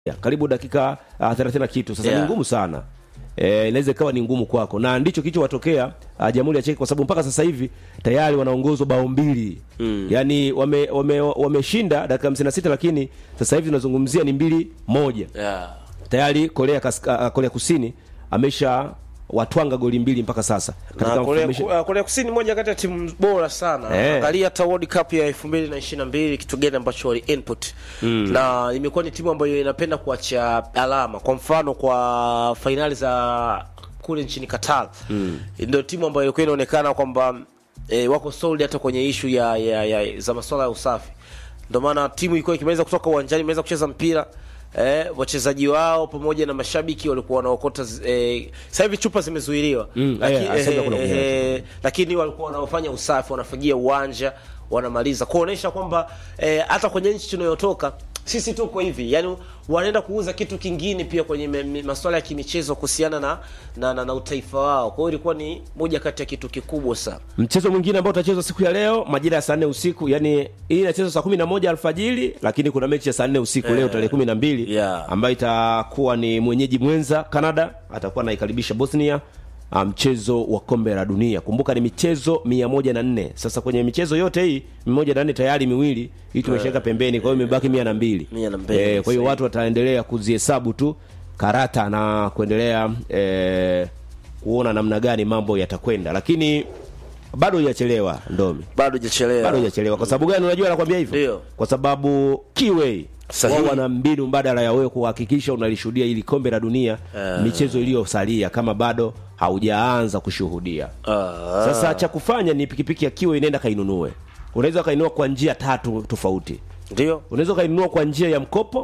ya, karibu dakika uh, 30 na kitu sasa Yeah. ni ngumu sana eh, inaweza ikawa ni ngumu kwako na ndicho kilichowatokea uh, Jamhuri ya Czech kwa sababu mpaka sasa hivi tayari wanaongozwa bao mbili mm. yaani wameshinda wame, wameshinda dakika 56 lakini sasa hivi tunazungumzia ni mbili moja yeah. tayari Korea, Kaska, uh, Korea Kusini amesha watwanga goli mbili mpaka sasa na Korea, mfululizo- uh, Korea Kusini moja kati ya timu bora sana Eh. angalia hata World Cup ya 2022 kitu gani ambacho wali input na imekuwa ni timu ambayo inapenda kuacha alama kwa mfano kwa fainali za kule nchini Qatar ndio timu ambayo ilikuwa inaonekana kwamba e, wako solid hata kwenye ishu ya, ya, ya za masuala ya usafi ndio maana timu ilikuwa ikimaliza kutoka uwanjani imeweza kucheza mpira eh, wachezaji wao pamoja na mashabiki walikuwa wanaokota zi- eh, sasa hivi chupa zimezuiliwa Mm, Laki- eh, asante kuna kunywa. eh, lakini walikuwa wanaofanya usafi wanafagia uwanja wanamaliza kuonesha kwamba eh, hata kwenye nchi tunayotoka sisi tuko hivi yani wanaenda kuuza kitu kingine pia kwenye me- me- masuala ya kimichezo kuhusiana na, na, na, na utaifa wao kwa hiyo ilikuwa ni moja kati ya kitu kikubwa sana mchezo mwingine ambao utachezwa siku ya leo majira ya saa nne usiku yani hii inachezwa saa kumi na moja alfajiri lakini kuna mechi ya saa nne usiku leo tarehe kumi na mbili Yeah. ambayo itakuwa ni mwenyeji mwenza canada atakuwa anaikaribisha bosnia ah, mchezo wa kombe la dunia kumbuka ni michezo mia moja na nne sasa kwenye michezo yote hii mia moja na nne tayari miwili hii tumeshaweka pembeni kwa hiyo imebaki mia na mbili Mia na mbili, Eh, kwa hiyo sahihi. watu wataendelea kuzihesabu tu karata na kuendelea eh, kuona namna gani mambo yatakwenda lakini bado hujachelewa ndomi bado hajachelewa bado hujachelewa kwa sababu gani unajua nakwambia hivyo Ndio. kwa sababu kiwei Sahihi. wao wana mbinu mbadala ya wewe kuhakikisha unalishuhudia ili kombe la dunia michezo iliyosalia kama bado haujaanza kushuhudia Ah. sasa cha kufanya ni pikipiki ya kiwe inaenda kainunue unaweza ukainunua kwa njia tatu tofauti ndio unaweza ukainunua kwa njia ya mkopo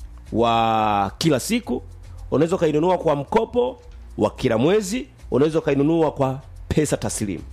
wa kila siku unaweza ukainunua kwa mkopo wa kila mwezi unaweza ukainunua kwa pesa taslimu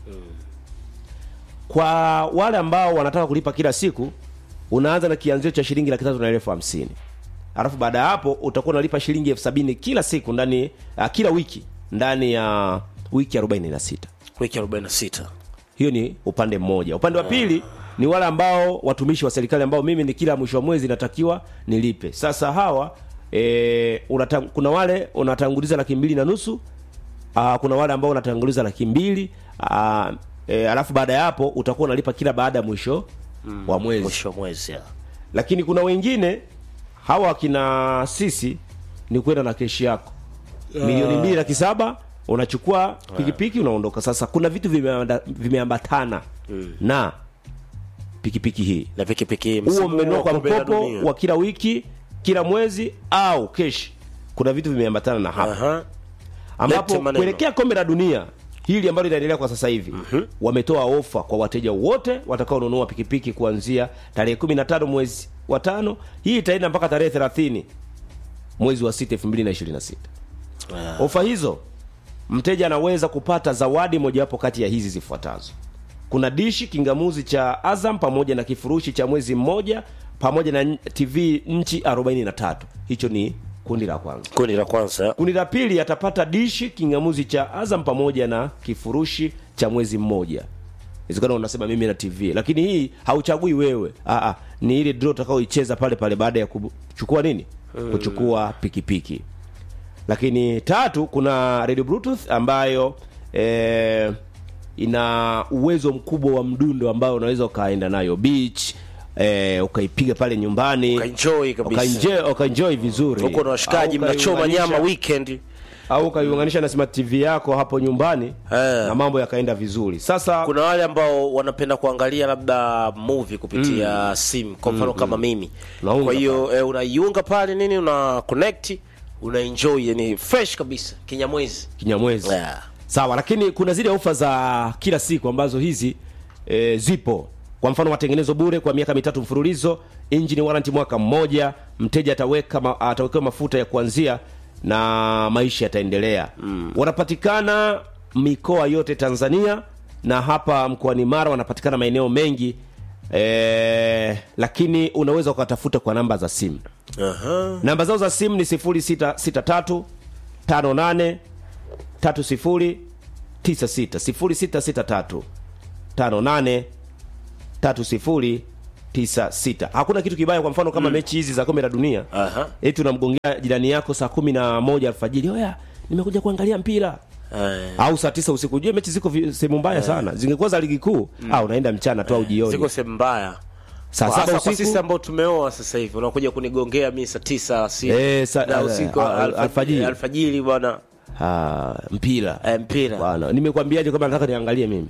kwa wale ambao wanataka kulipa kila siku unaanza na kianzio cha shilingi laki tatu na elfu hamsini alafu baada ya hapo utakuwa unalipa shilingi elfu sabini kila siku ndani uh, kila wiki ndani ya wiki 46 wiki 46 hiyo ni upande mmoja upande wa pili ni wale ambao watumishi wa serikali ambao mimi ni kila mwisho wa mwezi natakiwa nilipe sasa hawa e, unatang, kuna wale unatanguliza laki mbili na nusu aa, kuna wale ambao unatanguliza laki mbili aa, e, alafu baada ya hapo utakuwa unalipa kila baada ya mwisho wa mwezi mwisho wa mwezi ya. lakini kuna wengine hawa wakina sisi ni kwenda na keshi yako milioni mbili laki saba unachukua pikipiki unaondoka sasa kuna vitu vimeanda- vimeambatana na pikipiki hii na pikipiki huo msimu mmenunua wa kwa kombe la mkopo dunia. wa kila wiki kila mwezi au keshi kuna vitu vimeambatana na hapa Aha. ambapo Lete maneno. kuelekea kombe la dunia hili ambalo linaendelea kwa sasa hivi wametoa ofa kwa wateja wote watakaonunua pikipiki kuanzia tarehe 15 mwezi wa tano hii itaenda mpaka tarehe 30 mwezi wa 6 2026 Ah. ofa hizo mteja anaweza kupata zawadi mojawapo kati ya hizi zifuatazo kuna dishi kingamuzi cha azam pamoja na kifurushi cha mwezi mmoja pamoja na tv nchi 43 hicho ni kundi la kwanza kundi la kwanza kundi la pili atapata dishi kingamuzi cha azam pamoja na kifurushi cha mwezi mmoja inawezekana unasema mimi na tv lakini hii hauchagui wewe Aa, ni ile draw utakaoicheza pale pale baada ya kuchukua nini kuchukua pikipiki lakini tatu kuna radio bluetooth ambayo eh, ina uwezo mkubwa wa mdundo ambao unaweza ukaenda nayo beach eh, ukaipiga pale nyumbani Ukaenjoy kabisa. Ukaenjoy- ukaenjoy vizuri huko na washikaji Au mnachoma ukaiunganisha- nyama weekend au ukaiunganisha na smart tv yako hapo nyumbani Eh. na mambo yakaenda vizuri sasa kuna wale ambao wanapenda kuangalia labda movie kupitia simu kwa mfano kama mimi Unaunga kwa hiyo eh, unaiunga pale nini una connect una enjoy yani fresh kabisa kinyamwezi kinyamwezi Yeah. sawa lakini kuna zile ofa za kila siku ambazo hizi e, zipo kwa mfano matengenezo bure kwa miaka mitatu mfululizo engine warranty mwaka mmoja mteja ataweka ma, atawekewa mafuta ya kuanzia na maisha yataendelea mm. wanapatikana mikoa yote tanzania na hapa mkoani mara wanapatikana maeneo mengi e, lakini unaweza ukatafuta kwa namba za simu Aha. namba zao za simu ni 0663 58 30 96 0663 58 30 96 hakuna kitu kibaya kwa mfano kama mechi hizi za kombe la dunia Aha. eti unamgongea jirani yako saa kumi na moja alfajiri oya nimekuja kuangalia mpira Eh, au saa tisa usiku ujue mechi ziko vi- sehemu mbaya sana zingekuwa za ligi kuu ah, unaenda mchana tu au jioni ziko sehemu mbaya saa Kwa- saba hasa kwa usiku sisi ambao tumeoa sasa hivi unakuja kunigongea mi saa tisa si Eh, sa- na eh, usiku al- alfa- alfajiri. alfajiri bwana ah, mpira eh, mpira bwana nimekwambiaje kama nataka niangalie mimi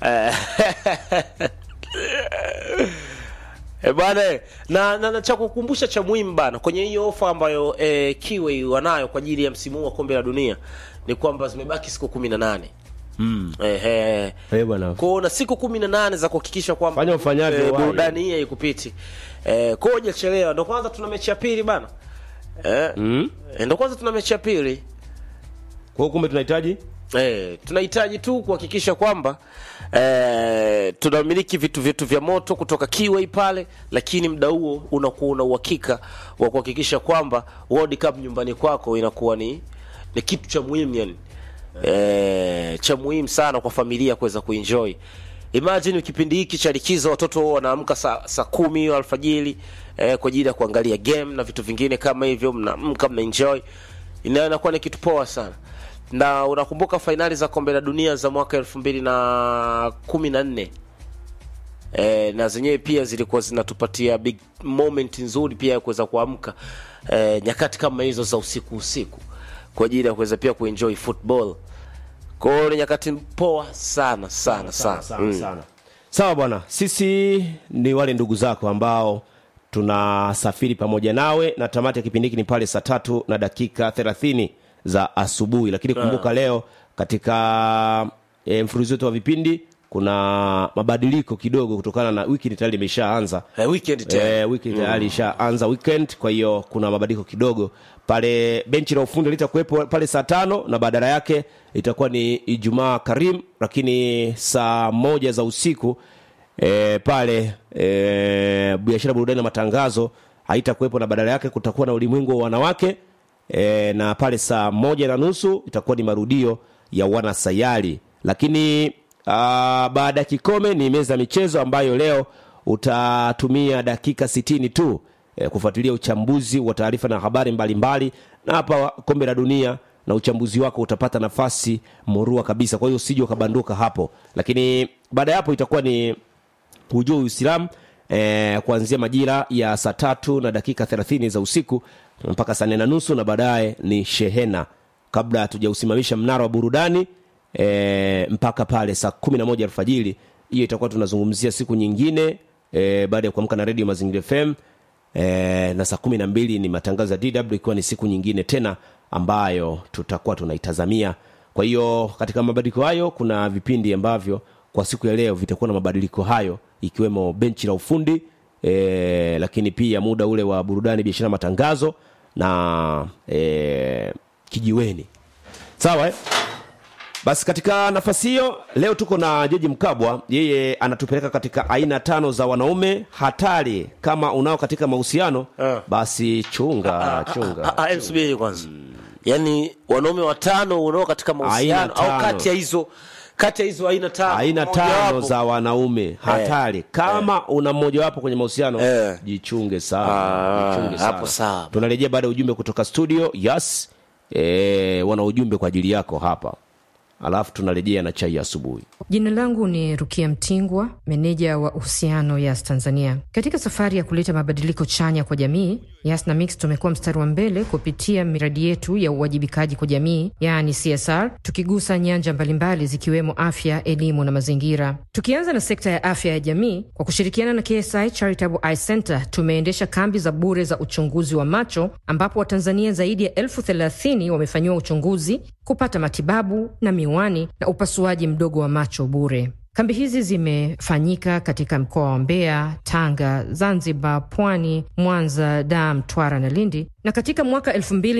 E bwana eh, na, na, na cha kukumbusha cha muhimu bana kwenye hiyo ofa ambayo eh, Kiwi wanayo kwa ajili ya msimu huu wa kombe la dunia ni kwamba zimebaki siku kumi na nane mm. eh, eh. eh, bwana kwao na siku kumi na nane za kuhakikisha kwamba Fanya ufanyavyo, eh, wahi. burudani hii haikupiti eh, kwao hujachelewa ndo kwanza tuna mechi ya pili bana eh, mm. eh, ndo kwanza tuna mechi ya pili kwa hiyo kumbe tunahitaji Eh, tunahitaji tu kuhakikisha kwamba eh, tunamiliki vitu vyetu vya moto kutoka Kiway pale, lakini muda huo unakuwa una uhakika wa kuhakikisha kwamba World Cup nyumbani kwako inakuwa ni ni kitu cha muhimu yani. Eh, cha muhimu sana kwa familia kuweza kuenjoy. Imagine kipindi hiki cha likizo watoto wanaamka saa saa kumi hiyo alfajiri eh, kwa ajili ya kuangalia game na vitu vingine kama hivyo, mnaamka mna enjoy, ina- inakuwa ni kitu poa sana na unakumbuka fainali za kombe la dunia za mwaka elfu mbili na kumi na nne e, na zenyewe pia zilikuwa zinatupatia big moment nzuri pia ya kuweza kuamka e, nyakati kama hizo za usiku usiku kwa ajili ya kuweza pia kuenjoy football kwa hiyo ni nyakati poa sana sana sana, sana, Mm. sana. sawa bwana sisi ni wale ndugu zako ambao tunasafiri pamoja nawe na tamati ya kipindi hiki ni pale saa tatu na dakika thelathini za asubuhi lakini kumbuka leo katika e, mfululizo wetu wa vipindi kuna mabadiliko kidogo kutokana na wiki tayari imeshaanza Eh, weekend tena. Eh, wiki tayari ishaanza weekend kwa hiyo kuna mabadiliko kidogo pale benchi la ufundi litakuwepo pale saa tano na badala yake itakuwa ni ijumaa karim lakini saa moja za usiku e, pale e, biashara burudani na matangazo haitakuwepo na badala yake kutakuwa na ulimwengu wa wanawake e, na pale saa moja na nusu itakuwa ni marudio ya wanasayari lakini aa, baada ya kikome ni meza ya michezo ambayo leo utatumia dakika sitini tu e, kufuatilia uchambuzi wa taarifa na habari mbalimbali na hapa kombe la dunia na uchambuzi wako utapata nafasi murua kabisa kwa hiyo usije ukabanduka hapo lakini baada ya hapo itakuwa ni hujua uislamu eh, kuanzia majira ya saa tatu na dakika thelathini za usiku mpaka saa nne na nusu na baadaye ni shehena kabla hatujausimamisha mnara wa burudani eh, mpaka pale saa kumi na moja alfajiri hiyo itakuwa tunazungumzia siku nyingine eh, baada ya kuamka na redio mazingira fm eh, na saa kumi na mbili ni matangazo ya dw ikiwa ni siku nyingine tena ambayo tutakuwa tunaitazamia kwa hiyo katika mabadiliko hayo kuna vipindi ambavyo kwa siku ya leo vitakuwa na mabadiliko hayo ikiwemo benchi la ufundi e, lakini pia muda ule wa burudani biashara matangazo na e, kijiweni sawa eh? basi katika nafasi hiyo leo tuko na jeji mkabwa yeye anatupeleka katika aina tano za wanaume hatari kama unao katika mahusiano Ah. basi chunga chunga Ah, ah, subiri kwanza yaani wanaume watano unao katika mahusiano Aina au tano. kati ya hizo kati ya hizo aina tano aina mmoja tano wapo. za wanaume hatari kama una mmojawapo kwenye mahusiano Eh. jichunge sana Ah, jichunge sana. hapo sawa. tunarejea baada ya ujumbe kutoka studio yes e, wana ujumbe kwa ajili yako hapa alafu tunarejea na chai ya asubuhi Jina langu ni Rukia Mtingwa, meneja wa uhusiano Yas Tanzania. Katika safari ya kuleta mabadiliko chanya kwa jamii, Yas na Mix tumekuwa mstari wa mbele kupitia miradi yetu ya uwajibikaji kwa jamii, yaani CSR, tukigusa nyanja mbalimbali zikiwemo afya, elimu na mazingira. Tukianza na sekta ya afya ya jamii, kwa kushirikiana na KSI Charitable Eye Center tumeendesha kambi za bure za uchunguzi wa macho, ambapo Watanzania zaidi ya elfu thelathini wamefanyiwa uchunguzi, kupata matibabu na miwani na upasuaji mdogo wa macho bure. Kambi hizi zimefanyika katika mkoa wa Mbeya, Tanga, Zanzibar, Pwani, Mwanza, Dar, Mtwara na Lindi, na katika mwaka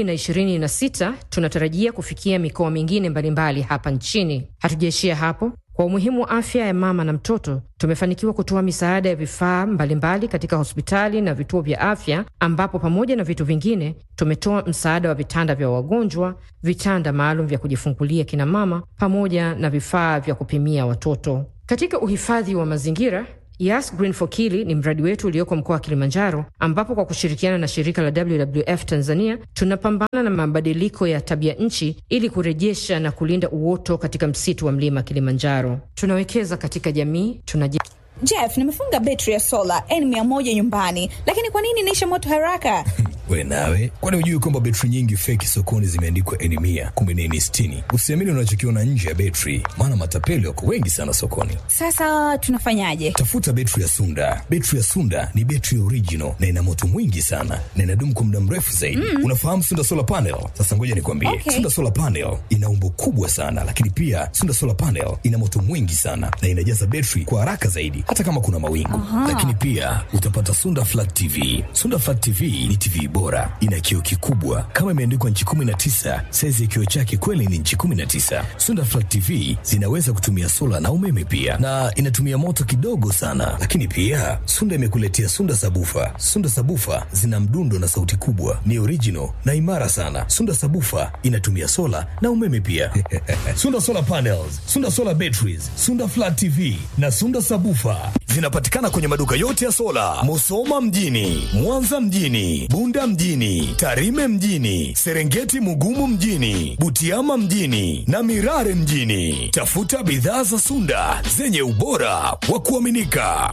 2026 tunatarajia kufikia mikoa mingine mbalimbali hapa nchini. Hatujaishia hapo. Kwa umuhimu wa afya ya mama na mtoto, tumefanikiwa kutoa misaada ya vifaa mbalimbali katika hospitali na vituo vya afya, ambapo pamoja na vitu vingine tumetoa msaada wa vitanda vya wagonjwa, vitanda maalum vya kujifungulia kina mama, pamoja na vifaa vya kupimia watoto. Katika uhifadhi wa mazingira Yas Green for Kili ni mradi wetu ulioko mkoa wa Kilimanjaro, ambapo kwa kushirikiana na shirika la WWF Tanzania tunapambana na mabadiliko ya tabia nchi ili kurejesha na kulinda uoto katika msitu wa mlima Kilimanjaro. Tunawekeza katika jamii, tunaje Jeff, nimefunga betri ya sola N100 nyumbani, lakini kwa nini inaisha moto haraka? We nawe, kwani hujui kwamba betri nyingi feki sokoni zimeandikwa N mia kumbe ni N sitini? Usiamini unachokiona nje ya betri, maana matapeli wako wengi sana sokoni. Sasa tunafanyaje? Tafuta betri ya Sunda. Betri ya Sunda ni betri original na ina moto mwingi sana na inadumu kwa muda mrefu zaidi. Mm. Unafahamu Sunda solar panel? Sasa ngoja nikwambie, Okay. Sunda solar panel ina umbo kubwa sana, lakini pia Sunda solar panel ina moto mwingi sana na inajaza betri kwa haraka zaidi, hata kama kuna mawingu. Lakini pia utapata Sunda flat TV. Sunda flat TV ni TV bora, ina kioo kikubwa kama imeandikwa nchi 19. Saizi ya kioo chake kweli ni nchi 19. Sunda flat TV zinaweza kutumia sola na umeme pia, na inatumia moto kidogo sana. Lakini pia Sunda imekuletea Sunda sabufa. Sunda sabufa zina mdundo na sauti kubwa, ni original na imara sana. Sunda sabufa inatumia sola na umeme pia. Sunda solar panels, Sunda solar batteries, Sunda flat TV na Sunda sabufa zinapatikana kwenye maduka yote ya sola, Musoma mjini, Mwanza mjini, Bunda mjini, Tarime mjini, Serengeti Mugumu mjini, Butiama mjini na Mirare mjini. Tafuta bidhaa za Sunda zenye ubora wa kuaminika.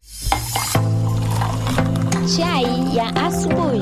Chai ya asubuhi.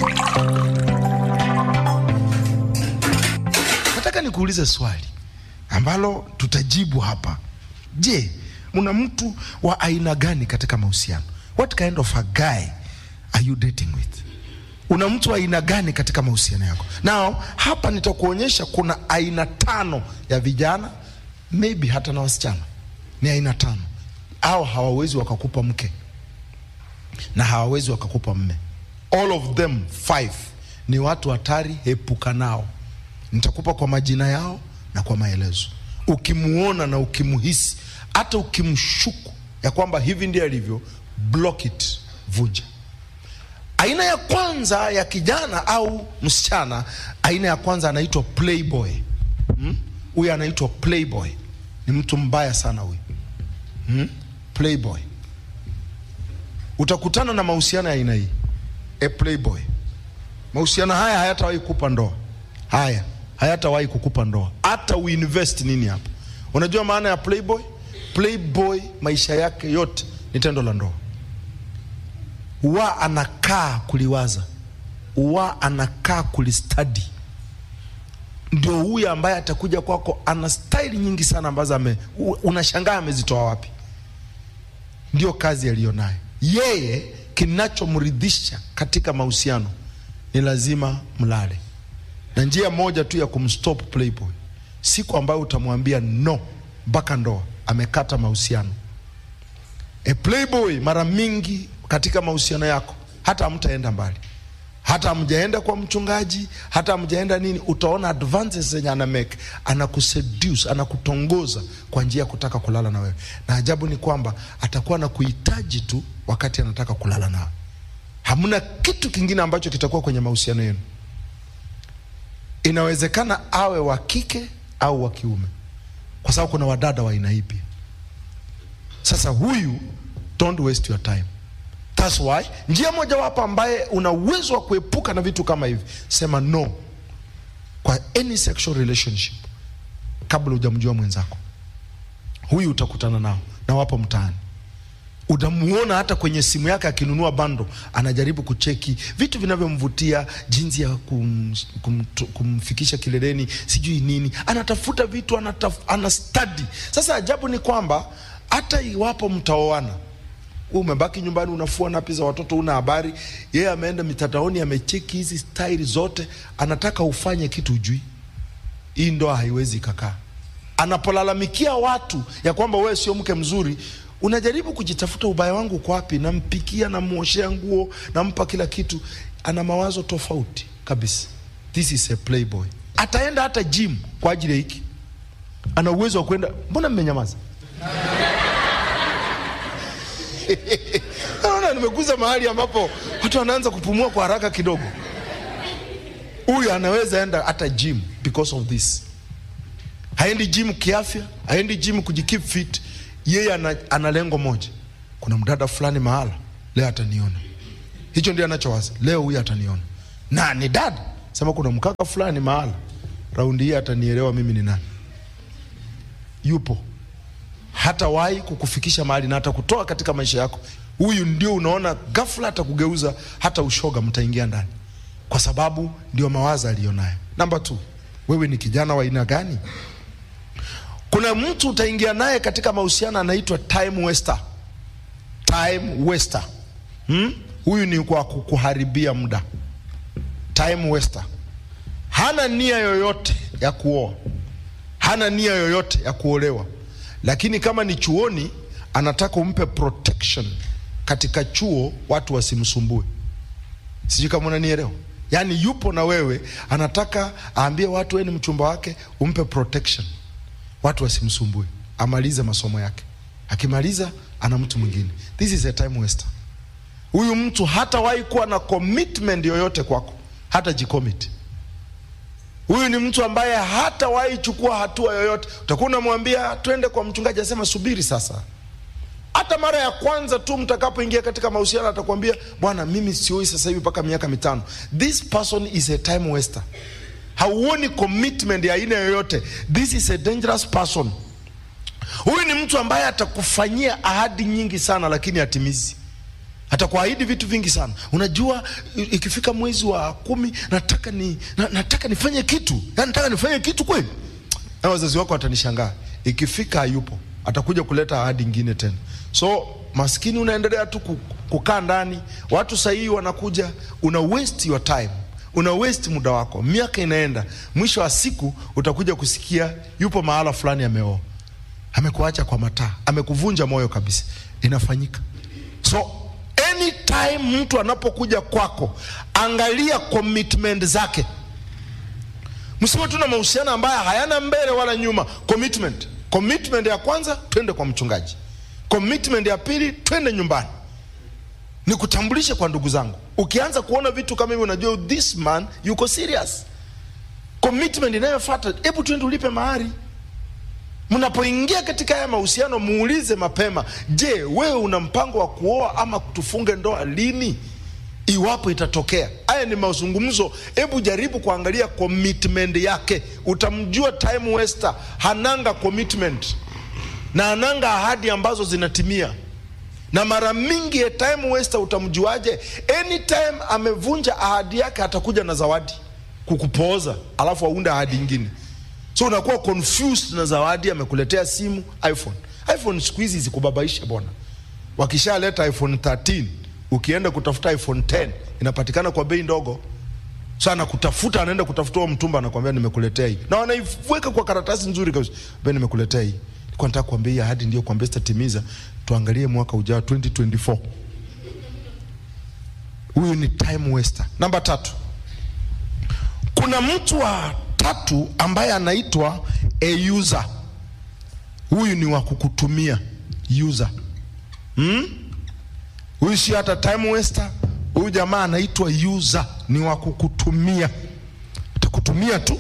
Nataka nikuulize swali ambalo tutajibu hapa. Je, una mtu wa aina gani katika mahusiano? What kind of a guy are you dating with? Una mtu wa aina gani katika mahusiano yako? Now, hapa nitakuonyesha kuna aina tano ya vijana, maybe hata na wasichana. Ni aina tano. Au hawawezi wakakupa mke na hawawezi wakakupa mme. All of them five ni watu hatari, epuka nao. Nitakupa kwa majina yao na kwa maelezo. Ukimuona na ukimuhisi, hata ukimshuku ya kwamba hivi ndiye alivyo, block it, vuja. Aina ya kwanza ya kijana au msichana, aina ya kwanza anaitwa playboy. Hmm? Huyu anaitwa playboy, ni mtu mbaya sana huyu. Hmm? Playboy utakutana na mahusiano ya aina hii a playboy mahusiano haya hayatawahi kukupa ndoa haya hayatawahi kukupa ndoa hata uinvest nini hapo unajua maana ya playboy playboy maisha yake yote ni tendo la ndoa wa anakaa kuliwaza wa anakaa kulistadi ndio huyu ambaye atakuja kwako ana staili nyingi sana ambazo ame u- unashangaa amezitoa wapi ndio kazi aliyonayo yeye. Kinachomridhisha katika mahusiano ni lazima mlale, na njia moja tu ya kumstop playboy, siku ambayo utamwambia no mpaka ndoa, amekata mahusiano. E, playboy mara mingi katika mahusiano yako hata hamtaenda mbali, hata hamjaenda kwa mchungaji, hata hamjaenda nini, utaona advances zenye ana make, anakuseduce, anakutongoza kwa njia ya kutaka kulala na wewe, na ajabu ni kwamba atakuwa na kuhitaji tu wakati anataka kulala nawe. Hamna kitu kingine ambacho kitakuwa kwenye mahusiano yenu. Inawezekana awe wa kike au wa kiume, kwa sababu kuna wadada wa aina hii pia. Sasa huyu, don't waste your time. That's why njia mojawapo ambaye una uwezo wa kuepuka na vitu kama hivi, sema no kwa any sexual relationship kabla hujamjua mwenzako. Huyu utakutana nao na wapo mtaani, utamuona hata kwenye simu yake akinunua bando, anajaribu kucheki vitu vinavyomvutia, jinsi ya kum, kum, kumfikisha kileleni, sijui nini, anatafuta vitu anataf, ana study. Sasa ajabu ni kwamba hata iwapo mtaoana wewe umebaki nyumbani unafua napi za watoto, una habari. Yeye ameenda mitandaoni, amecheki hizi staili zote, anataka ufanye kitu ujui. Hii ndoa haiwezi kakaa. Anapolalamikia watu ya kwamba wewe sio mke mzuri, unajaribu kujitafuta, ubaya wangu uko wapi? Nampikia, namuoshea nguo, nampa kila kitu. Ana mawazo tofauti kabisa. This is a playboy. Ataenda hata gym kwa ajili ya hiki, ana uwezo wa kwenda. Mbona mmenyamaza? Naona nimekuza mahali ambapo watu wanaanza kupumua kwa haraka kidogo. Huyu anaweza enda hata gym because of this. Haendi gym kiafya, haendi gym kujikeep fit. Yeye ana, ana lengo moja, kuna mdada fulani mahala leo ataniona hicho ndio anachowaza leo huyu ataniona na ni dada sema kuna mkaka fulani mahala raundi hii atanielewa mimi ni nani yupo hatawahi kukufikisha mahali na atakutoa katika maisha yako huyu ndio unaona ghafla atakugeuza hata ushoga mtaingia ndani kwa sababu ndio mawazo aliyonayo namba t wewe ni kijana wa aina gani kuna mtu utaingia naye katika mahusiano anaitwa time waster time waster hmm? huyu ni kwa kukuharibia muda time waster hana nia yoyote ya kuoa hana nia yoyote ya kuolewa lakini kama ni chuoni anataka umpe protection katika chuo watu wasimsumbue sijui kama unanielewa yaani yupo na wewe anataka aambie watu wewe ni mchumba wake umpe protection watu wasimsumbue amalize masomo yake akimaliza ana mtu mwingine this is a time waster huyu mtu hatawahi kuwa na commitment yoyote kwako hata jicommit huyu ni mtu ambaye hatawahi chukua hatua yoyote utakuwa unamwambia twende kwa mchungaji asema subiri sasa hata mara ya kwanza tu mtakapoingia katika mahusiano atakwambia bwana mimi sioi sasa hivi mpaka miaka mitano this person is a time waster hauoni commitment ya aina yoyote this is a dangerous person huyu ni mtu ambaye atakufanyia ahadi nyingi sana lakini hatimizi atakuahidi vitu vingi sana unajua i- ikifika mwezi wa kumi nataka ni na, nataka nifanye kitu yani nataka nifanye kitu kweli na wazazi wako watanishangaa ikifika hayupo atakuja kuleta ahadi ingine tena so maskini unaendelea tu ku- kukaa ndani watu sahihi wanakuja una waste your time una waste muda wako miaka inaenda mwisho wa siku utakuja kusikia yupo mahala fulani ameoa amekuacha kwa mataa amekuvunja moyo kabisa inafanyika so anytime mtu anapokuja kwako angalia commitment zake msiwe tu na mahusiano ambayo hayana mbele wala nyuma commitment commitment ya kwanza twende kwa mchungaji commitment ya pili twende nyumbani nikutambulishe kwa ndugu zangu ukianza kuona vitu kama hivi unajua this man yuko serious commitment inayofuata hebu twende ulipe mahari mnapoingia katika haya mahusiano muulize mapema je wewe una mpango wa kuoa ama tufunge ndoa lini iwapo itatokea haya ni mazungumzo hebu jaribu kuangalia commitment yake utamjua time waster hananga commitment na hananga ahadi ambazo zinatimia na mara mingi a time waster utamjuaje anytime amevunja ahadi yake atakuja na zawadi kukupooza alafu aunde ahadi ingine so unakuwa confused na zawadi amekuletea simu iphone iphone siku hizi zikubabaisha bwana wakishaleta iphone 13 ukienda kutafuta iphone 10 inapatikana kwa bei ndogo so anakutafuta anaenda kutafuta huo mtumba anakwambia nimekuletea hii na wanaiweka kwa karatasi nzuri kabisa ambia nimekuletea hii nilikuwa nataka kuambia hii ahadi ndio kuambia sitatimiza tuangalie mwaka ujao 2024 huyu ni time waster namba tatu kuna mtu wa tatu ambaye anaitwa a user huyu ni wa kukutumia user hmm? huyu sio hata time waster huyu jamaa anaitwa user ni wa kukutumia atakutumia tu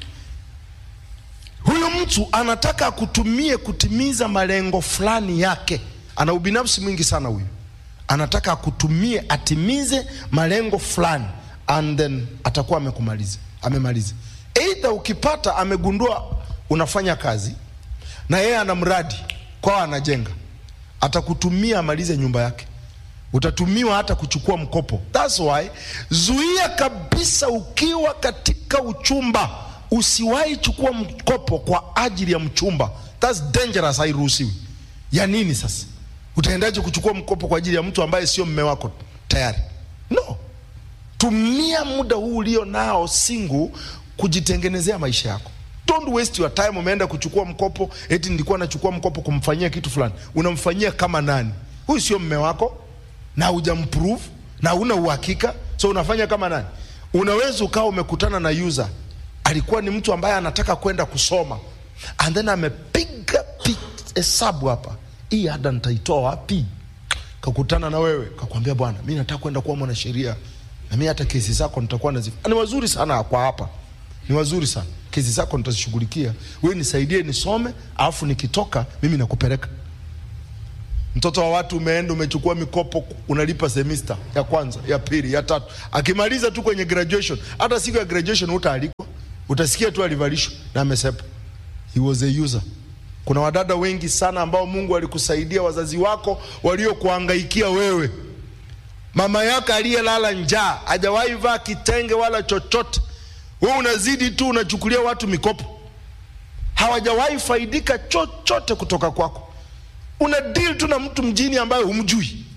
huyu mtu anataka akutumie kutimiza malengo fulani yake ana ubinafsi mwingi sana huyu anataka akutumie atimize malengo fulani and then atakuwa amekumaliza amemaliza eidha ukipata amegundua unafanya kazi na yeye ana mradi kwao anajenga atakutumia amalize nyumba yake utatumiwa hata kuchukua mkopo thats why zuia kabisa ukiwa katika uchumba usiwahi chukua mkopo kwa ajili ya mchumba thats dangerous hairuhusiwi ya nini sasa utaendaje kuchukua mkopo kwa ajili ya mtu ambaye sio mme wako tayari no tumia muda huu ulio nao singu kujitengenezea maisha yako don't waste your time umeenda kuchukua mkopo eti nilikuwa nachukua mkopo kumfanyia kitu fulani unamfanyia kama nani huyu sio mme wako na hujamprove na una uhakika so unafanya kama nani unaweza ukawa umekutana na user alikuwa ni mtu ambaye anataka kwenda kusoma and then amepiga pi- hesabu hapa hii ada nitaitoa wapi kakutana na wewe kakwambia bwana mi nataka kwenda kuwa mwanasheria na mi hata kesi zako nitakuwa nazi ni wazuri sana kwa hapa ni wazuri sana kesi zako nitazishughulikia we nisaidie nisome alafu nikitoka mimi nakupeleka mtoto wa watu umeenda umechukua mikopo unalipa semester ya kwanza ya pili ya tatu akimaliza tu kwenye graduation hata siku ya graduation utaalikwa utasikia tu alivalishwa na amesepa he was a user kuna wadada wengi sana ambao mungu alikusaidia wazazi wako waliokuangaikia wewe mama yako aliyelala njaa hajawahi vaa kitenge wala chochote wewe unazidi tu unachukulia watu mikopo hawajawahi faidika chochote kutoka kwako una deal tu na mtu mjini ambaye humjui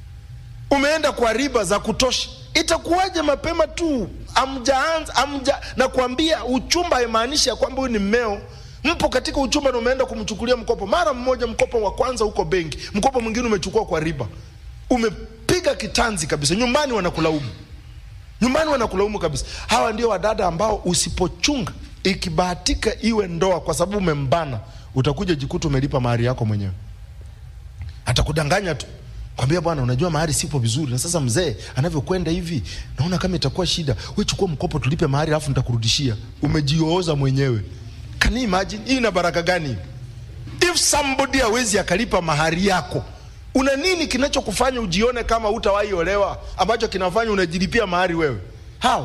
umeenda kwa riba za kutosha itakuwaje mapema tu amjaanza amja na kuambia uchumba haimaanishi ya kwamba huyu ni mmeo mpo katika uchumba na umeenda kumchukulia mkopo mara mmoja mkopo wa kwanza huko benki mkopo mwingine umechukua kwa riba umepiga kitanzi kabisa nyumbani wanakulaumu nyumbani wanakulaumu kabisa hawa ndio wadada ambao usipochunga ikibahatika iwe ndoa kwa sababu umembana utakuja jikuta umelipa mahari yako mwenyewe atakudanganya tu kwambia bwana unajua mahari sipo vizuri na sasa mzee anavyokwenda hivi naona kama itakuwa shida we chukua mkopo tulipe mahari alafu nitakurudishia umejiooza mwenyewe can you imagine hii ina baraka gani if somebody hawezi akalipa mahari yako una nini kinachokufanya ujione kama utawahi olewa ambacho kinafanya unajilipia mahari wewe how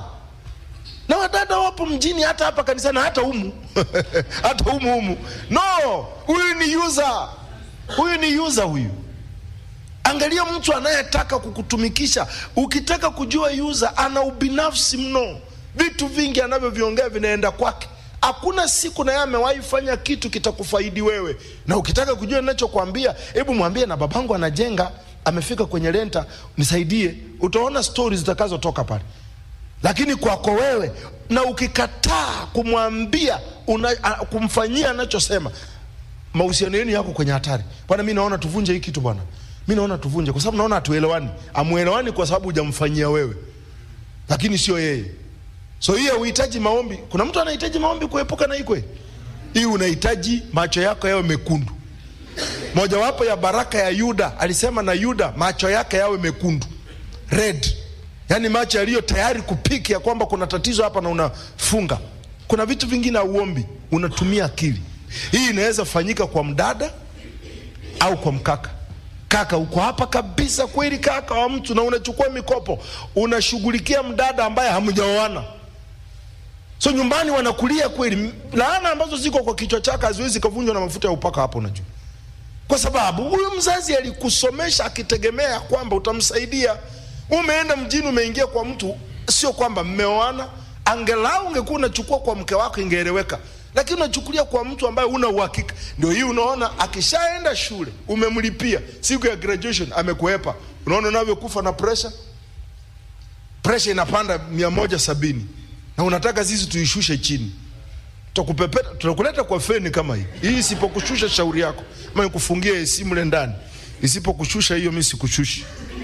na wadada wapo mjini hata hapa kanisani hata humu hata humu humu no huyu ni user huyu ni user huyu angalia mtu anayetaka kukutumikisha ukitaka kujua user ana ubinafsi mno vitu vingi anavyoviongea vinaenda kwake hakuna siku naye amewahi fanya kitu kitakufaidi wewe na ukitaka kujua ninachokwambia hebu mwambie na babangu anajenga amefika kwenye renta nisaidie utaona stori zitakazotoka pale lakini kwako wewe na ukikataa kumwambia una, a, kumfanyia anachosema mahusiano yenu yako kwenye hatari bwana mi naona tuvunje hii kitu bwana mi naona tuvunje kwa sababu naona hatuelewani amuelewani kwa sababu hujamfanyia wewe lakini sio yeye so hiyo uhitaji maombi kuna mtu anahitaji maombi kuepuka na ikwe hii unahitaji macho yako yawe mekundu mojawapo ya baraka ya yuda alisema na yuda macho yake yawe mekundu red yaani macho yaliyo tayari kupiki ya kwamba kuna tatizo hapa na unafunga kuna vitu vingine auombi unatumia akili hii inaweza fanyika kwa mdada au kwa mkaka kaka uko hapa kabisa kweli kaka wa mtu na unachukua mikopo unashughulikia mdada ambaye hamjaoana so nyumbani wanakulia kweli laana ambazo ziko kwa kichwa chake haziwezi kavunjwa na mafuta ya upaka hapo unajua kwa sababu huyu mzazi alikusomesha akitegemea ya kwamba utamsaidia umeenda mjini umeingia kwa mtu sio kwamba mmeoana angelau ungekuwa unachukua kwa mke wako ingeeleweka lakini unachukulia kwa mtu ambaye una uhakika ndio hii unaona akishaenda shule umemlipia siku ya graduation amekuepa unaona unavyokufa na presha presha inapanda mia moja sabini na unataka sisi tuishushe chini tutakupepeta tutakuleta kwa feni kama hii hii isipokushusha shauri yako ama nikufungie simu le ndani isipokushusha hiyo mi sikushushi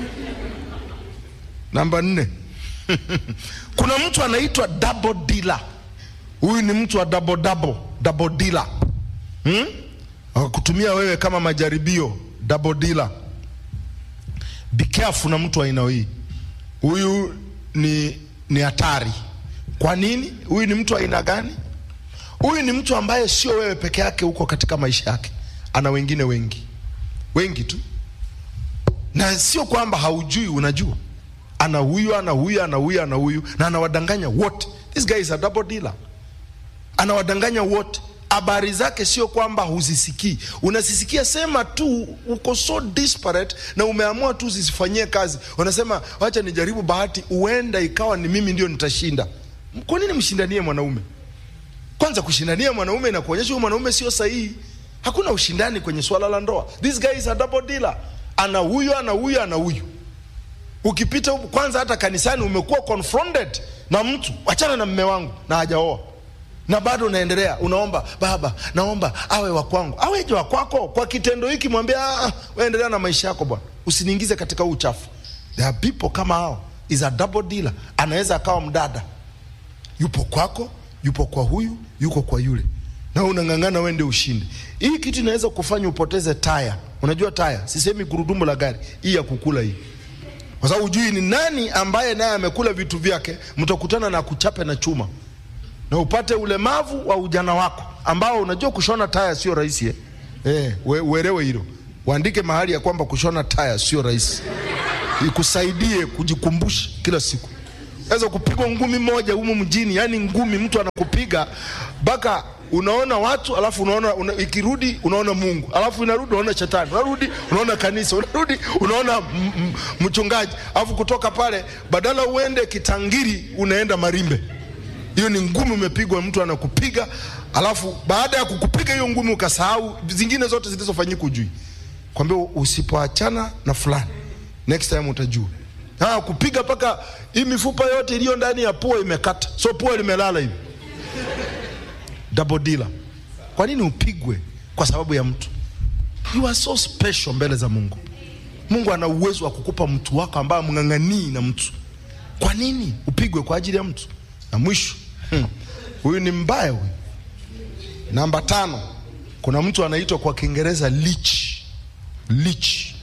namba nne kuna mtu anaitwa double dealer huyu ni mtu wa double double double dealer hmm? akakutumia wewe kama majaribio double dealer be careful na mtu wa aina hii huyu ni ni hatari kwa nini huyu ni mtu wa aina gani huyu ni mtu ambaye sio wewe peke yake huko katika maisha yake ana wengine wengi wengi tu na sio kwamba haujui unajua ana huyu ana huyu ana huyu ana huyu na anawadanganya wote this guy is a double dealer anawadanganya wote habari zake sio kwamba huzisikii unazisikia sema tu uko so disparate na umeamua tu zisifanyie kazi unasema wacha nijaribu bahati huenda ikawa ni mimi ndio nitashinda kwa nini mshindanie mwanaume kwanza kushindania mwanaume na kuonyesha huyu mwanaume sio sahihi hakuna ushindani kwenye swala la ndoa this guy is a double dealer ana huyu ana huyu ana huyu ukipita huku kwanza hata kanisani umekuwa confronted na mtu achana na mme wangu na hajaoa na bado unaendelea unaomba baba naomba awe wa kwangu aweje wa kwako kwa kitendo hiki mwambie "Ah, waendelea na maisha yako bwana usiniingize katika huu uchafu there are people kama hao is a double dealer anaweza akawa mdada yupo kwako yupo kwa huyu yuko kwa yule na unang'ang'ana wende ushinde hii kitu inaweza kufanya upoteze taya unajua taya sisemi gurudumu la gari hii ya kukula hii kwa sababu hujui ni nani ambaye naye amekula vitu vyake mtakutana na kuchape na chuma na upate ulemavu wa ujana wako ambao unajua kushona taya sio rahisi eh? Eh, we- uelewe hilo waandike mahali ya kwamba kushona taya sio rahisi, ikusaidie kujikumbusha kila siku. Naweza kupigwa ngumi moja humu mjini, yani ngumi mtu anakupiga mpaka unaona watu alafu unaona una, ikirudi unaona Mungu alafu inarudi unaona shetani, unarudi unaona kanisa, unarudi unaona m- m- mchungaji, alafu kutoka pale badala uende Kitangiri unaenda Marimbe. Hiyo ni ngumi umepigwa, mtu anakupiga, alafu baada ya kukupiga hiyo ngumi ukasahau zingine zote zilizofanyika ujui, kwambia usipoachana na fulani next time utajua. Ah, kupiga mpaka hii mifupa yote iliyo ndani ya pua imekata, so pua limelala hivi double dealer. Kwa nini upigwe kwa sababu ya mtu? You are so special mbele za Mungu. Mungu ana uwezo wa kukupa mtu wako ambaye mng'ang'anii na mtu. Kwa nini upigwe kwa ajili ya mtu? Na mwisho hmm, huyu ni mbaya huyu. Namba tano, kuna mtu anaitwa kwa Kiingereza leech. Leech.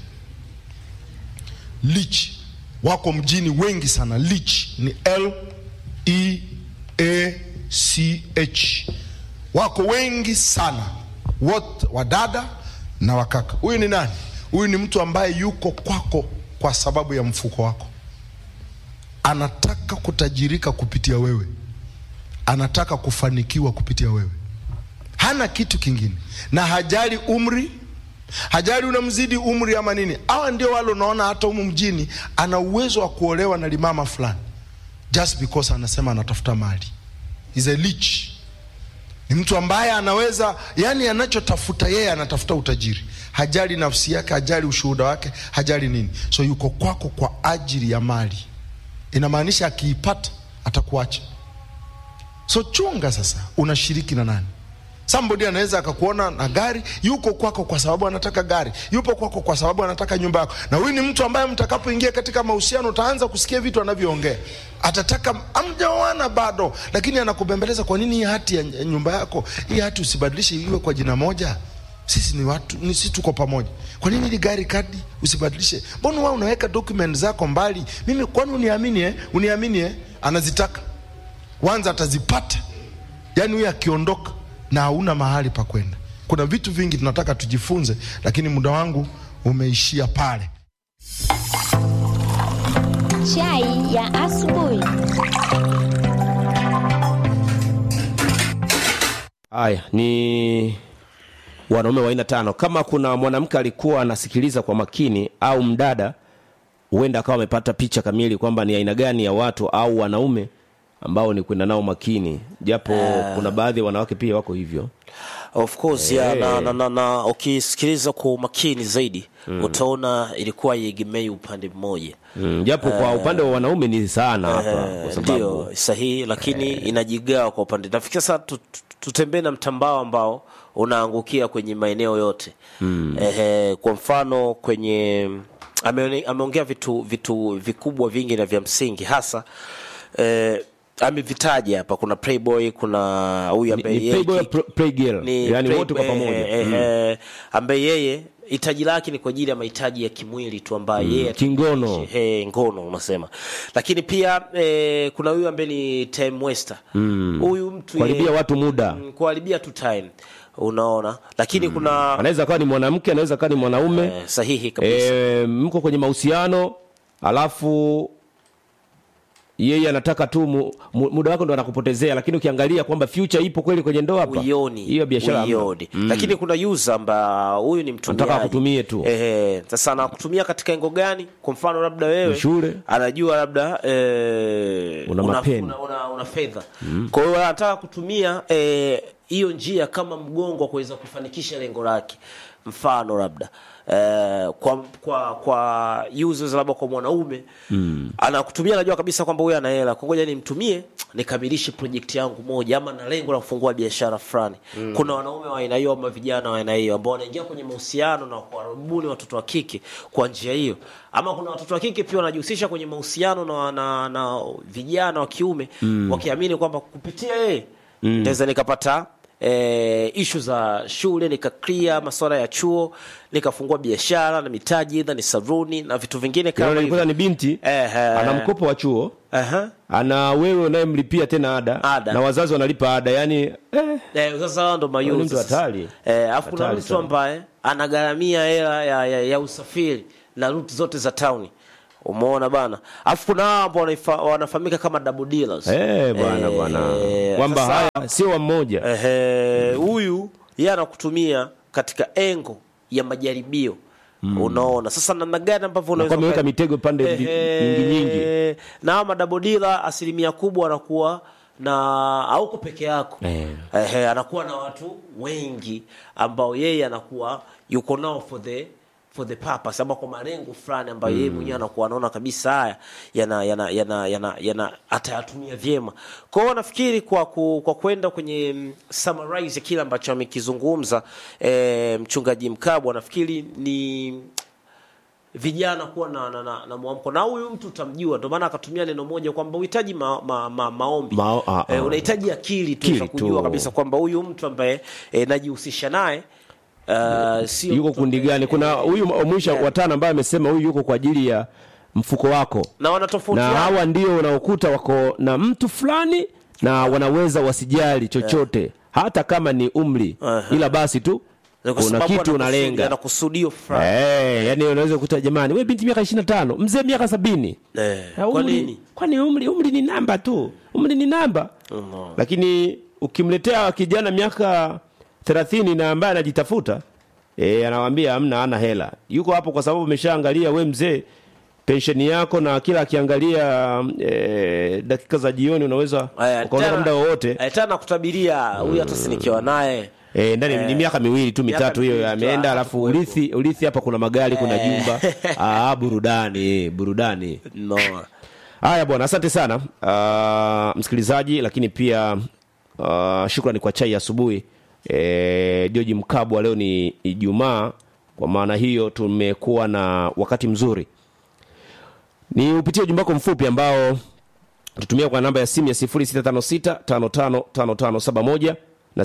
Leech. Wako mjini wengi sana. Leech ni L E A C H. Wako wengi sana, wote wadada na wakaka. Huyu ni nani? Huyu ni mtu ambaye yuko kwako kwa sababu ya mfuko wako, anataka kutajirika kupitia wewe, anataka kufanikiwa kupitia wewe, hana kitu kingine, na hajali umri, hajali unamzidi umri ama nini. Hawa ndio wale unaona hata humu mjini ana uwezo wa kuolewa na limama fulani just because anasema anatafuta mali. Is a leech. Ni mtu ambaye anaweza, yani anachotafuta yeye, anatafuta utajiri, hajali nafsi yake, hajali ushuhuda wake, hajali nini. So yuko kwako kwa ajili ya mali, inamaanisha akiipata atakuacha. So chunga sasa, unashiriki na nani? Somebody anaweza akakuona na gari, yuko kwako kwa sababu anataka gari, yupo kwako kwa sababu anataka nyumba yako. Na huyu ni mtu ambaye mtakapoingia katika mahusiano utaanza kusikia vitu anavyoongea. Atataka amjaoana bado, lakini anakubembeleza, kwa nini hii hati ya ya nyumba yako, hii hati usibadilishe iwe kwa jina moja? Sisi ni watu, ni sisi tuko pamoja. Kwa nini ile gari kadi usibadilishe? Mbona wewe unaweka document zako mbali? Mimi kwani uniamini eh? Uniamini eh? Anazitaka. Wanza atazipata. Yaani huyu akiondoka na hauna mahali pa kwenda. Kuna vitu vingi tunataka tujifunze, lakini muda wangu umeishia pale. Chai ya asubuhi. Haya ni wanaume wa aina tano. Kama kuna mwanamke alikuwa anasikiliza kwa makini au mdada, huenda akawa amepata picha kamili kwamba ni aina gani ya watu au wanaume ambao ni kwenda nao makini, japo kuna baadhi ya wanawake pia wako hivyo. of course yeah, na, na, na, na ukisikiliza kwa umakini zaidi utaona ilikuwa iegemei upande mmoja Mm, japo kwa upande wa wanaume ni sana hapa, kwa sababu ndio sahihi lakini inajigawa kwa upande nafikiri sasa tu- tu- tutembee na mtambao ambao unaangukia kwenye maeneo yote mm. Ehe, kwa mfano kwenye ameone- ameongea vitu vitu vikubwa vingi na vya msingi hasa eh, amevitaja hapa kuna playboy kuna huyu ni, ambaye ni yeye playboy, ki- pr- playgirl, ni yani wote kwa playboy, pamoja eh, Mm. eh, ambaye yeye hitaji lake ni kwa ajili ya mahitaji ya kimwili tu ambaye yeye kingono. eh, ngono unasema lakini pia eh, kuna huyu ambaye ni time waster huyu mtu Kuharibia yeye- watu muda. mm, kuharibia tu time unaona lakini kuna anaweza akawa ni mwanamke, anaweza akawa ni mwanaume eh, sahihi kabisa e, mko kwenye mahusiano alafu yeye anataka tu mu, mu, muda wako ndo anakupotezea, lakini ukiangalia kwamba future ipo kweli kwenye ndoa hapa, uioni hiyo biashara hamna. uioni lakini kuna user amba huyu ni mtumiaji Anataka akutumie tu. ehe sasa anakutumia katika engo gani kwa mfano labda wewe Ni shule. anajua labda eh, Una mapeni. una, una, una fedha kwa hiyo anataka kutumia eh, hiyo njia kama mgongo wa kuweza kufanikisha lengo lake mfano labda eh, kwa kwa kwa users labda kwa mwanaume mm. anakutumia anajua kabisa kwamba huyu ana hela kwa ngoja nimtumie nikamilishe project yangu moja ama na lengo la kufungua biashara fulani mm. kuna wanaume wa aina hiyo ama vijana wa aina hiyo ambao wanaingia kwenye mahusiano na kuwarubuni watoto wa kike kwa njia hiyo ama kuna watoto wa kike pia wanajihusisha kwenye mahusiano na, na, na vijana wa kiume mm. wakiamini kwamba kupitia yeye mm. naweza nikapata e, ishu za shule nikaklia masuala ya chuo nikafungua biashara na mitaji idha ni saruni na vitu vingine kama Unaona, hivyo ni binti Ehe. ana mkopo wa chuo Aha. ana wewe unayemlipia tena ada, Ada. na wazazi wanalipa ada yani eh, Eh, sasa hao ndo Huyu ni mayuni mtu sasa. hatari. Eh, alafu kuna Hatari mtu sana. ambaye anagharamia hela ya, ya, ya usafiri na ruti zote za tauni umeona bana alafu kuna hao ambao wanaifa- wanafahamika kama double dealers eh, bwana Eh, bwana kwamba sasa- haya sio wa mmoja Ehe, huyu yeye anakutumia katika engo ya majaribio unaona sasa namna gani ambavyo unaweza ameweka uka- mitego pande mbi- Ehe, nyingi nyingi. na hawa madabodila asilimia kubwa anakuwa na auko peke yako Eh. Ehe, anakuwa na watu wengi ambao yeye anakuwa yuko nao for the for the purpose ama kwa malengo fulani ambayo yeye mwenyewe anakuwa anaona kabisa haya yana yana yana yana, yana atayatumia vyema. Kwa hiyo nafikiri kwa ku, kwa kwenda kwenye mm, summarize kile ambacho amekizungumza eh, mchungaji Mkabwa nafikiri ni vijana kuwa na, na, na, na mwamko na huyu mtu utamjua, ndio maana akatumia neno moja kwamba uhitaji ma, ma, ma, maombi Mao- ah, eh, ah. unahitaji akili tu Akili za kujua tu. kabisa kwamba huyu mtu ambaye eh, najihusisha naye uh, sio yuko mtu kundi ambaye- gani kuna huyu wa mwisho Yeah. watano ambaye amesema huyu yuko kwa ajili ya mfuko wako na na wanatofautiana hawa ndio unaokuta wako na mtu fulani na wanaweza wasijali chochote hata kama ni umri Aha. ila basi tu Na kwa kuna sababu kitu anakusudi- unalenga anakusudio fulani Eh, yani unaweza kukuta jamani we binti miaka 25 mzee miaka sabini Eh, Ah, kwa umri- nini? kwani umri umri ni namba tu umri ni namba Mhm. lakini ukimletea kijana miaka 30 na ambaye anajitafuta e, anawambia amna ana hela yuko hapo kwa sababu ameshaangalia we mzee pensheni yako na kila akiangalia e, dakika za jioni unaweza Aya, ukaondoka tena- muda wowote eh, tena nakutabiria huyu hata sinikiwa naye E, ndani ni miaka miwili tu miaka mitatu hiyo miwili tu, ameenda, ah, alafu hatakuwepo. urithi urithi hapa kuna magari kuna jumba ah, burudani burudani. no. Haya bwana, asante sana uh, msikilizaji, lakini pia uh, shukrani kwa chai ya asubuhi e, Joji Mkabwa. Leo ni Ijumaa, kwa maana hiyo tumekuwa na wakati mzuri. Ni upitie ujumbe wako mfupi ambao tutumia kwa namba ya simu ya 0656555571 na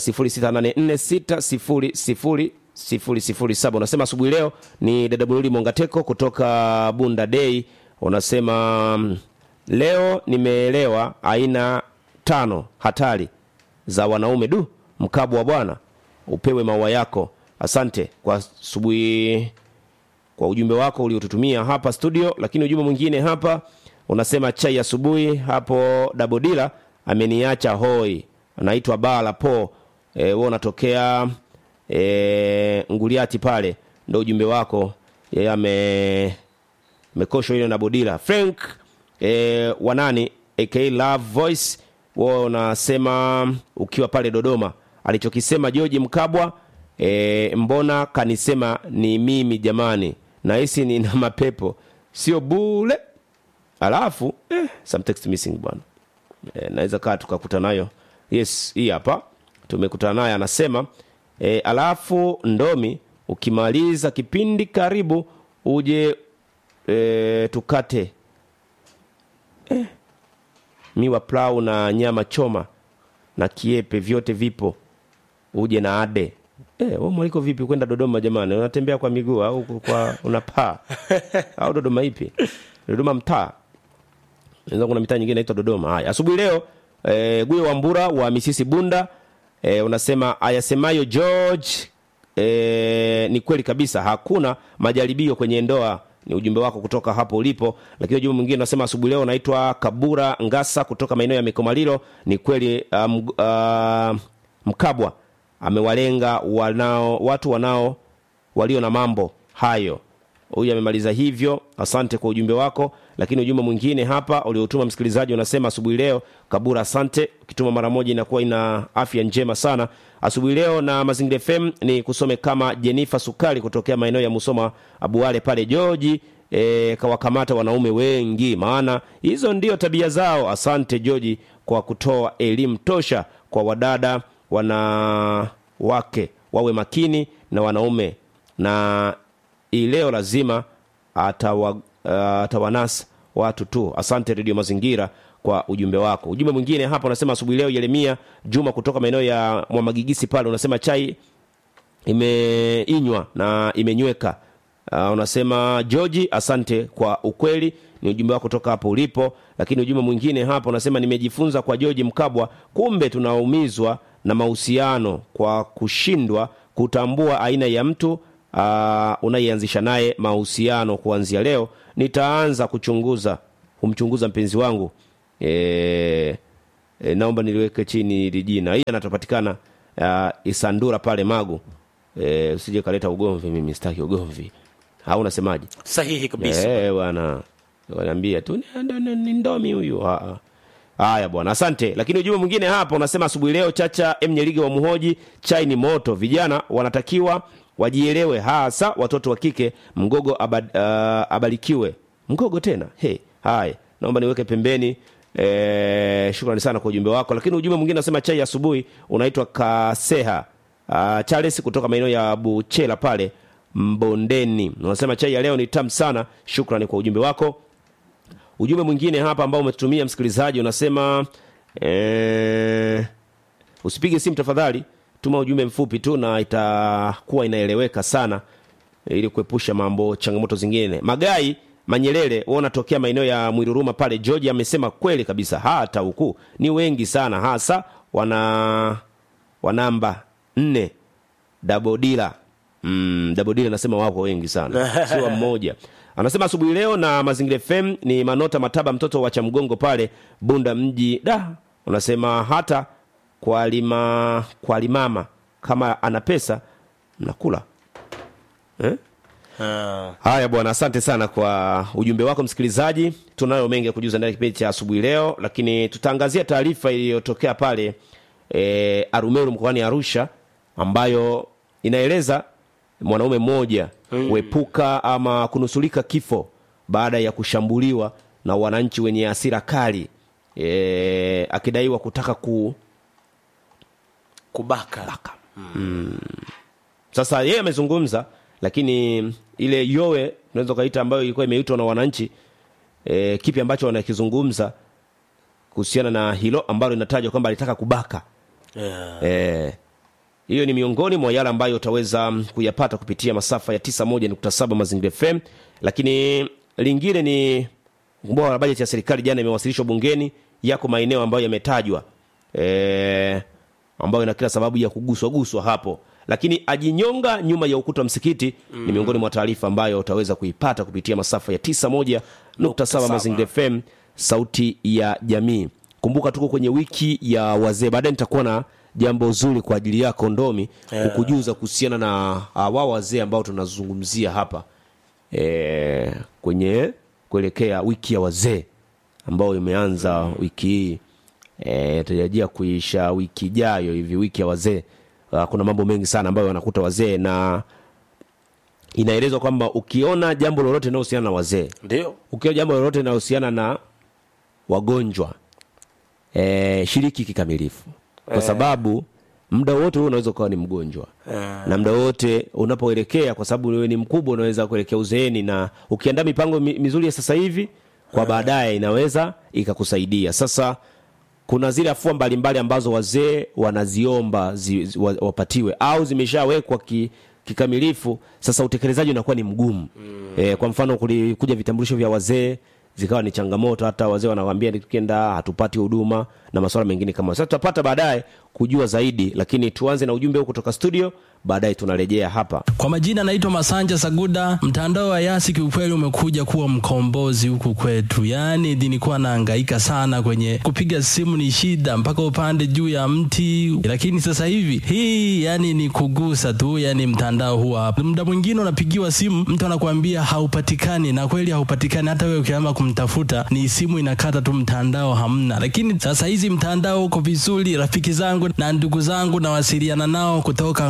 0684600007. Unasema asubuhi leo ni dada Buruli Mongateko kutoka Bunda Day. Unasema mm, leo nimeelewa aina tano hatari za wanaume. Du, Mkabwa bwana, upewe maua yako. Asante kwa asubuhi kwa ujumbe wako uliotutumia hapa studio. Lakini ujumbe mwingine hapa unasema chai asubuhi hapo Dabodila ameniacha hoi, anaitwa Bala Po. E, wewe unatokea e, Nguliati pale, ndo ujumbe wako. Yeye ame mekosho ile na Bodila Frank e, wanani aka Love Voice, wewe unasema ukiwa pale Dodoma, alichokisema George Mkabwa e, mbona kanisema ni mimi jamani, nahisi nina mapepo sio bule. Alafu eh, some text missing bwana e, naweza kaa tukakuta nayo yes, hii hapa tumekutana naye anasema e, alafu ndomi ukimaliza kipindi karibu uje e, tukate eh, miwa plau na nyama choma na kiepe vyote vipo uje na ade eh, wewe mwaliko vipi kwenda Dodoma jamani unatembea kwa miguu au kwa unapaa au Dodoma ipi Dodoma mtaa Inaweza kuna mitaa nyingine inaitwa Dodoma. Haya, asubuhi leo e, Guyo Wambura wa Misisi Bunda e, unasema ayasemayo George e, ni kweli kabisa, hakuna majaribio kwenye ndoa. Ni ujumbe wako kutoka hapo ulipo. Lakini ujumbe mwingine unasema asubuhi leo naitwa Kabura Ngasa kutoka maeneo ya Mikomalilo. Ni kweli um, uh, Mkabwa amewalenga wanao watu wanao walio na mambo hayo huyu amemaliza hivyo asante kwa ujumbe wako lakini ujumbe mwingine hapa uliotuma msikilizaji unasema asubuhi leo kabura asante ukituma mara moja inakuwa ina afya njema sana asubuhi leo na mazingira fm ni kusome kama jenifa sukari kutokea maeneo ya musoma abuale pale joji e, kawakamata wanaume wengi maana hizo ndio tabia zao asante joji kwa kutoa elimu tosha kwa wadada wanawake wawe makini na wanaume na hii leo lazima atawa, uh, atawanasa watu tu asante redio mazingira kwa ujumbe wako ujumbe mwingine hapa unasema asubuhi leo yeremia juma kutoka maeneo ya mwamagigisi pale unasema chai imeinywa na imenyweka uh, unasema georgi asante kwa ukweli ni ujumbe wako kutoka hapo ulipo lakini ujumbe mwingine hapa unasema nimejifunza kwa georgi mkabwa kumbe tunaumizwa na mahusiano kwa kushindwa kutambua aina ya mtu uh, unayeanzisha naye mahusiano kuanzia leo nitaanza kuchunguza kumchunguza mpenzi wangu e, e, naomba niliweke chini hili jina hii anatopatikana uh, isandura pale magu e, usije kaleta ugomvi mimi sitaki ugomvi au unasemaje sahihi kabisa Eh, bwana wanaambia tu "Ni- ndo- ni ni ndomi huyu Ah, ah. haya bwana asante lakini ujumbe mwingine hapa unasema asubuhi leo chacha mnyeliga wa muhoji chai ni moto vijana wanatakiwa wajielewe hasa watoto wa kike mgogo abad, uh, abarikiwe mgogo tena hey, haya naomba niweke pembeni Eh, shukrani sana kwa ujumbe wako lakini ujumbe mwingine unasema chai ya asubuhi unaitwa kaseha uh, charles kutoka maeneo ya buchela pale mbondeni unasema chai ya leo ni tamu sana shukrani kwa ujumbe wako ujumbe mwingine hapa ambao umetumia msikilizaji unasema eh, usipige simu tafadhali tuma ujumbe mfupi tu na itakuwa inaeleweka sana ili kuepusha mambo changamoto zingine magai manyelele wao unatokea maeneo ya mwiruruma pale georgia amesema kweli kabisa hata huku ni wengi sana hasa wana wanamba nne dabodila mm, dabodila anasema wako wengi sana sio mmoja anasema asubuhi leo na mazingira fm ni manota mataba mtoto wa chamgongo pale bunda mji da unasema hata kwa lima kwa limama kama ana pesa mnakula eh? Ah. haya bwana asante sana kwa ujumbe wako msikilizaji tunayo mengi ya kujuza ndani ya kipindi cha asubuhi leo lakini tutaangazia taarifa iliyotokea pale e, arumeru mkoani arusha ambayo inaeleza mwanaume mmoja kuepuka ama kunusulika kifo baada ya kushambuliwa na wananchi wenye hasira kali e, akidaiwa kutaka ku kubaka sasa yeye amezungumza lakini ile yowe unaweza ukaita ambayo ilikuwa imeitwa na wananchi e, kipi ambacho wanakizungumza kuhusiana na hilo ambalo inatajwa kwamba alitaka kubaka yeah. Eh, hiyo ni miongoni mwa yale ambayo utaweza mm, kuyapata kupitia masafa ya 91.7 Mazingira FM, lakini lingine ni kumbuka la bajeti ya serikali jana imewasilishwa bungeni, yako maeneo ambayo yametajwa eh, ambayo ina kila sababu ya kuguswa guswa hapo, lakini ajinyonga nyuma ya ukuta wa msikiti ni miongoni mwa taarifa ambayo utaweza kuipata kupitia masafa ya 91.7 Mazingira FM, sauti ya jamii. Kumbuka tuko kwenye wiki ya wazee, baadaye nitakuwa na jambo zuri kwa ajili yako Ndomi kukujuza kuhusiana na uh, wao wazee ambao tunazungumzia hapa e, kwenye kuelekea wiki ya wazee ambayo imeanza wiki hii e, tarajia kuisha wiki ijayo hivi wiki ya wazee uh, kuna mambo mengi sana ambayo wanakuta wazee na inaelezwa kwamba ukiona jambo lolote linalohusiana na wazee ndio ukiona jambo lolote linalohusiana na wagonjwa e, shiriki kikamilifu kwa sababu muda wote wewe unaweza ukawa ni mgonjwa na muda wote unapoelekea kwa sababu wewe ni mkubwa unaweza kuelekea uzeeni na ukiandaa mipango mi- mizuri ya sasa hivi kwa baadaye inaweza ikakusaidia sasa kuna zile afua mbalimbali ambazo wazee wanaziomba zi, zi, wa- wapatiwe au zimeshawekwa ki, kikamilifu sasa utekelezaji unakuwa ni mgumu mm. e, kwa mfano kulikuja vitambulisho vya wazee zikawa ni changamoto hata wazee wanawambia tukienda hatupati huduma na masuala mengine kama hayo. sasa tutapata baadaye kujua zaidi lakini tuanze na ujumbe huu kutoka studio baadaye tunarejea hapa Kwa majina naitwa Masanja Saguda. Mtandao wa Yasi kiukweli umekuja kuwa mkombozi huku kwetu, yaani nilikuwa nahangaika sana kwenye kupiga simu, ni shida mpaka upande juu ya mti, lakini sasa hivi hii yani ni kugusa tu, yani mtandao huwa hapa. Muda mwingine unapigiwa simu, mtu anakuambia haupatikani, na kweli haupatikani. Hata wewe ukiamba kumtafuta, ni simu inakata tu, mtandao hamna. Lakini sasa hizi mtandao uko vizuri. Rafiki zangu na ndugu zangu nawasiliana nao kutoka Nkoma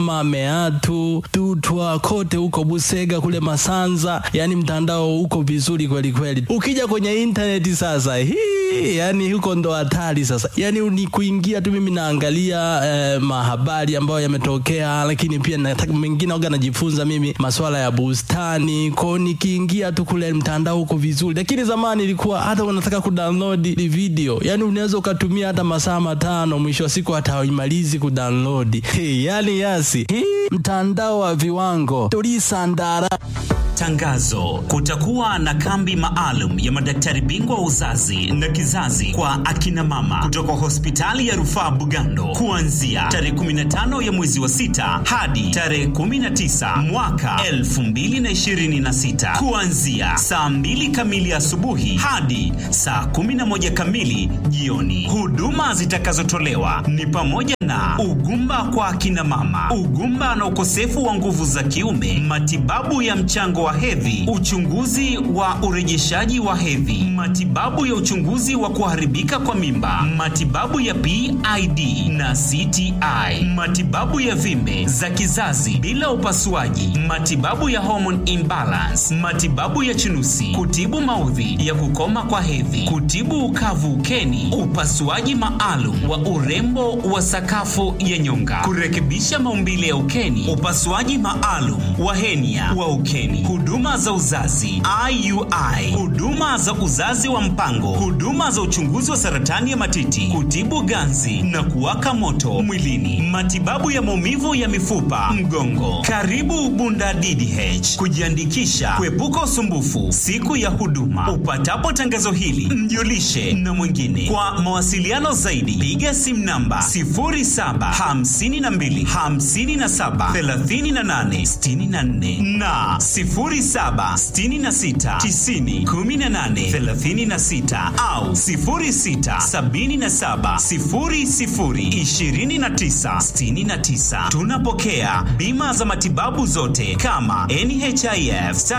Kigoma, Meatu, Tutwa, kote huko Busega, kule Masanza, yani mtandao uko vizuri kweli kweli. Ukija kwenye intaneti sasa, hii yani huko ndo hatari sasa, yani ni kuingia tu. Mimi naangalia eh, mahabari ambayo yametokea, lakini pia nataka mengine waga najifunza mimi masuala ya bustani kwao, nikiingia tu kule mtandao uko vizuri, lakini zamani ilikuwa hata unataka kudownload video, yani unaweza ukatumia hata masaa matano, mwisho wa siku hata haimalizi kudownload. Hey, yani yasi hii mtandao wa viwango tulisandara Tangazo: kutakuwa na kambi maalum ya madaktari bingwa wa uzazi na kizazi kwa akina mama kutoka hospitali ya rufaa Bugando kuanzia tarehe 15 ya mwezi wa sita hadi tarehe 19 mwaka 2026 kuanzia saa 2 kamili asubuhi hadi saa 11 kamili jioni. Huduma zitakazotolewa ni pamoja na ugumba kwa akina mama, ugumba na ukosefu wa nguvu za kiume, matibabu ya mchango wa hedhi, uchunguzi wa urejeshaji wa hedhi, matibabu ya uchunguzi wa kuharibika kwa mimba, matibabu ya PID na CTI, matibabu ya vimbe za kizazi bila upasuaji, matibabu ya hormone imbalance, matibabu ya chunusi, kutibu maudhi ya kukoma kwa hedhi, kutibu ukavu ukeni, upasuaji maalum wa urembo wa sakafu ya nyonga, kurekebisha maumbile ya ukeni, upasuaji maalum wa henia wa ukeni, huduma za uzazi IUI, huduma za uzazi wa mpango, huduma za uchunguzi wa saratani ya matiti, kutibu ganzi na kuwaka moto mwilini, matibabu ya maumivu ya mifupa, mgongo. Karibu Bunda DDH kujiandikisha, kuepuka usumbufu siku ya huduma. Upatapo tangazo hili, mjulishe na mwingine. Kwa mawasiliano zaidi, piga simu namba 0752 57 38 64 na 0766 90 18 36 au 0677 00 29 69. Tunapokea bima za matibabu zote kama NHIF